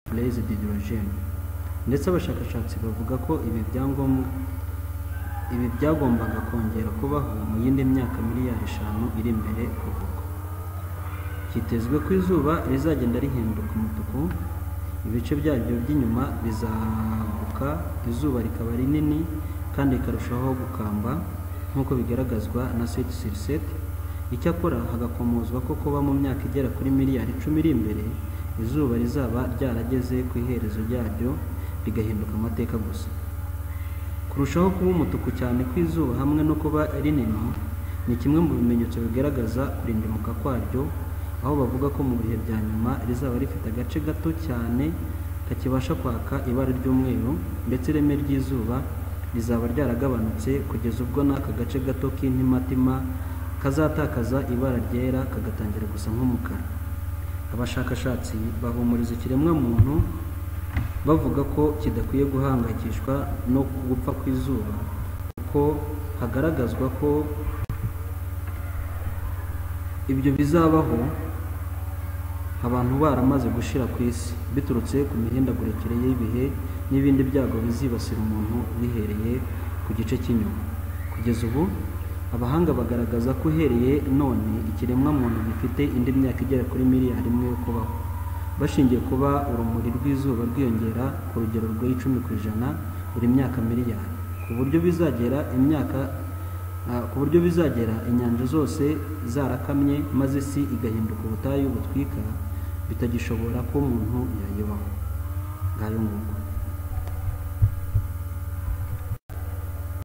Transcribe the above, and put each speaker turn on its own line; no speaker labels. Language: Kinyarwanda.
Blaise Diderot ndetse abashakashatsi bavuga ko ibi byagombaga kongera kubaho mu yindi myaka miliyari eshanu iri imbere kuva ubu hitezwe ko izuba rizagenda rihinduka umutuku ibice byaryo by'inyuma bizaguka izuba rikaba rinini kandi rikarushaho gukamba nk'uko bigaragazwa na seti siri seti icyakora hagakomozwa ko kuba mu myaka igera kuri miliyari icumi iri imbere izuba rizaba ryarageze ku iherezo ryaryo rigahinduka amateka gusa kurushaho kuba umutuku cyane kw'izuba hamwe no kuba rinini ni kimwe mu bimenyetso bigaragaza kurindimuka kwaryo aho bavuga ko mu bihe bya nyuma rizaba rifite agace gato cyane kakibasha kwaka ibara ry'umweru ndetse ireme ry'izuba rizaba ryaragabanutse kugeza ubwo n'aka gace gato k'intimatima kazatakaza ibara ryera kagatangira gusa nk'umukara abashakashatsi bahumuriza ikiremwamuntu bavuga ko kidakwiye guhangayikishwa no gupfa kw'izuba kuko hagaragazwa ko ibyo bizabaho abantu baramaze gushira ku isi biturutse ku mihindagurikire y'ibihe n'ibindi byago bizibasira umuntu bihereye ku gice cy'inyuma kugeza ubu abahanga bagaragaza ko uhereye none ikiremwamuntu gifite indi myaka igera kuri miliyari imwe yo kubaho bashingiye kuba urumuri rw'izuba rwiyongera ku rugero rw'icumi ku ijana buri myaka miliyari ku buryo bizagera imyaka ku buryo bizagera inyanja zose zarakamye maze isi igahinduka ubutayu butwika bitagishobora ko umuntu yayibaho ngayo nguko